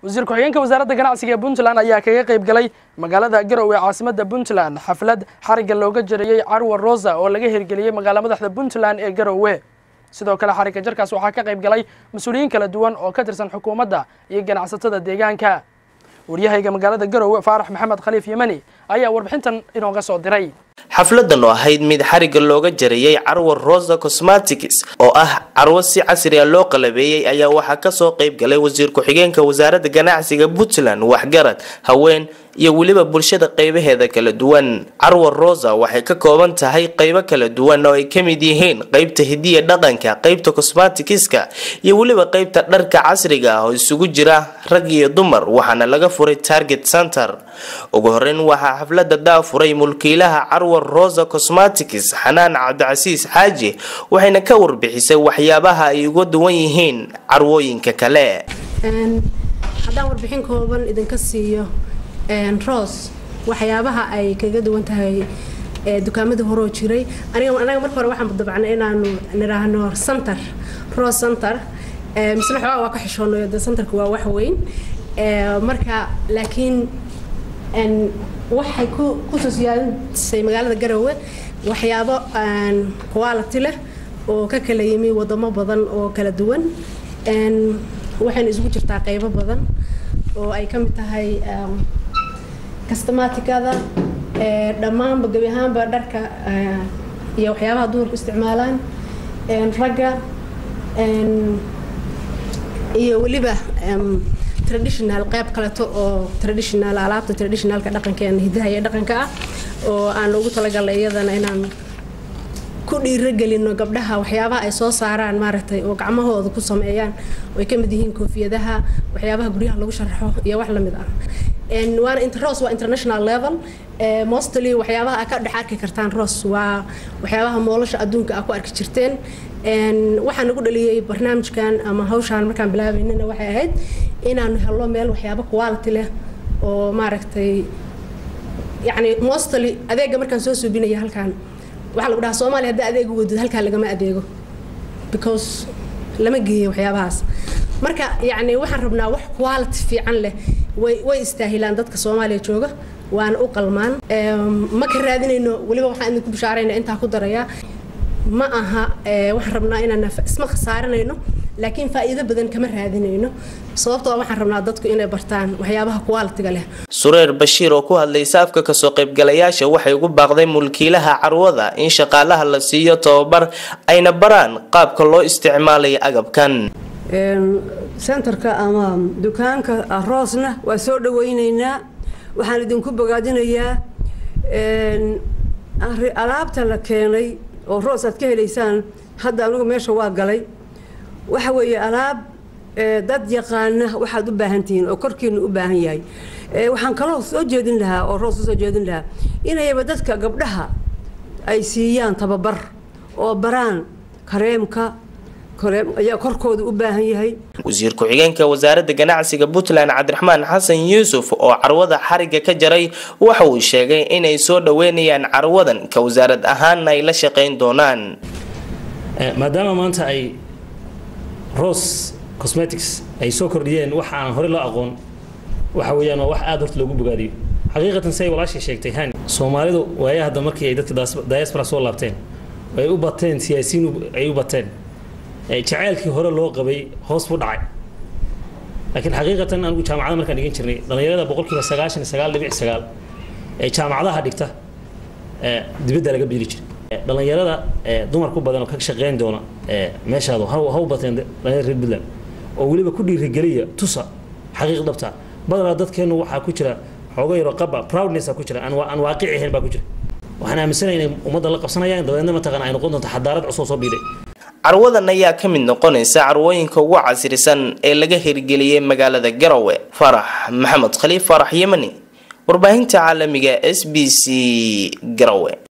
wasiir ku-xigeenka wasaaradda ganacsiga ee puntland ayaa kaga qayb galay magaalada garowe ee caasimada puntland xaflad xarigga looga jarayey carwa rosa oo laga hirgeliyey magaala madaxda puntland ee garowe sidoo kale xarigga jarkaas waxaa ka qayb galay mas-uuliyiin kala duwan oo ka tirsan xukuumadda iyo ganacsatada deegaanka waryahayga magaalada garowe faarax maxamed khaliif yemani ayaa warbixintan inooga soo diray xafladan oo ahayd mid xarigga looga jarayey carwo rosa cosmatics oo ah carwo si casri a loo qalabeeyey ayaa waxaa kasoo qayb galay wasiir ku-xigeenka wasaaradda ganacsiga puntland waxgarad haween iyo weliba bulshada qeybaheeda kala duwan carwo rosa waxay ka kooban tahay qeybo kala duwan oo ay ka mid yihiin qeybta hidiya dhaqanka qeybta cosmaticska iyo weliba qeybta dharka casriga ah oo isugu jira rag iyo dumar waxaana laga furay target center ugu horeyn waxaa xaflada daafuray mulkiilaha carwo rosa cosmatics xanaan cabdicasiis xaaji waxayna ka warbixisay waxyaabaha ay uga duwan yihiin carwooyinka kale haddaan warbixin kooban idinka siiyo rose waxyaabaha ay kaga duwan tahay dukaamadii horoo jiray anaga marka hore waxaan dabacnay inaanu nidhaahno center rose center misle xoogaa waa ka xishoonayo de centerka waa wax weyn marka laakiin waxay ku kusoo siyaadisay magaalada garowe waxyaabo quality leh oo ka kala yimi wadamo badan oo kala duwan waxayna isugu jirtaa qeybo badan oo ay ka mid tahay castamaticada dhammaanba gebi ahaanba dharka iyo waxyaabaha dumarku isticmaalaan ragga iyo weliba traditional qeyb kaleto oo traditional alaabta traditionalka dhaqankeena hidaha iyo dhaqanka ah oo aan ugu talagalnay iyadana inaan ku dhiiragelino gabdhaha waxyaabaha ay soo saaraan maaragtay oo gacmahooda ku sameeyaan oo ay ka mid yihiin koofiyadaha waxyaabaha guryaha lagu sharaxo iyo wax lamid ah waana ros waa international level mostly waxyaabaha aa ka dhex arki kartaan ros waa waxyaabaha moolasha adduunka aa ku arki jirteen waxaan nagu dhaliyey barnaamijkan ama hawshaan markaan bilaabaynana waxay ahayd inaanu helno meel waxyaabo quality leh oo maaragtay yani mostly adeega markaan soo suubinaya halkaan waxaa lagu dhahaa soomaaliya haddaa adeega wadid halkaa lagama adeego because lama geeyo waxyaabahaas marka yacni waxaan rabnaa wax quality fiican leh way way istaahilaan dadka soomaaliya jooga waana u qalmaan ma ka raadinayno weliba waxaan idinku bishaarayna intaa ku darayaa ma aha waxaan rabnaa inaan isma khasaaranayno laakiin faa'iido badan kama raadinayno sababtoo waxaan rabnaa dadku inay bartaan waxyaabaha qualitiga leh sureer bashiir oo ku hadlaysa afka kasoo qaybgalayaasha waxay ugu baaqday mulkiilaha carwada in shaqaalaha la siiyo tababar ayna baraan qaabka loo isticmaalayo agabkan sentarka ama dukaanka roosna waa soo dhawaynaynaa waxaan idinku bogaadinayaa alaabta la keenay oo roos aad ka helaysaan hadda anigu meesha waa galay waxa weeye alaab dad yaqaana waxaad u baahan tihiin oo korkiina u baahan yahay waxaan kaloo soo jeedin lahaa oo roos usoo jeedin lahaa inayba dadka gabdhaha ay siiyaan tababar oo baraan kareemka ayaa korkooda u baahan yahay wasiir ku-xigeenka wasaaradda ganacsiga puntland cabdiraxmaan xasan yuusuf oo carwada xarigga ka jaray waxa uu sheegay inay soo dhaweynayaan carwadan ka wasaarad ahaanna ay la shaqayn doonaan maadaama maanta ay rose cosmetics ay soo kordhiyeen wax aan hore loo aqoon waxa weeyaan waa wax aada horta loogu bogaadiyo xaqiiqatan say walaashii sheegtay hani soomaalidu waaya hadda markii ay dadka diaspora soo laabteen ay u bateen siyaasiyiin ay u bateen jaceylkii hore loo qabay hoos buu dhacay laakiin xaqiiqatan anigu jaamacada markaan dhigan jirnay dhallinyarada boqolkiiba sagaashan iyo sagaal dhibic sagaal ee jaamacadaha dhigta dibadda laga bedeli jiray dhallinyarada dumarku badan oo ka shaqeyn doona meeshaadu ha u bateen dhallinyarada reer puntland oo weliba ku dhiirigeliya tusa xaqiiq dhabta badanaa dadkeennu waxaa ku jira xooga yaroo qaba proudness ku jira aan waaqici ahayn baa ku jira waxaan aaminsanahay inay ummadda la qabsanayaan dabeedna mataqana ay noqon doonto xadaarad cusub soo biiday carwadan ayaa ka mid noqonaysa carwooyinka ugu casrisan ee laga hirgeliyey magaalada garowe farax maxamed khaliif farax yemani warbaahinta caalamiga s b c garowe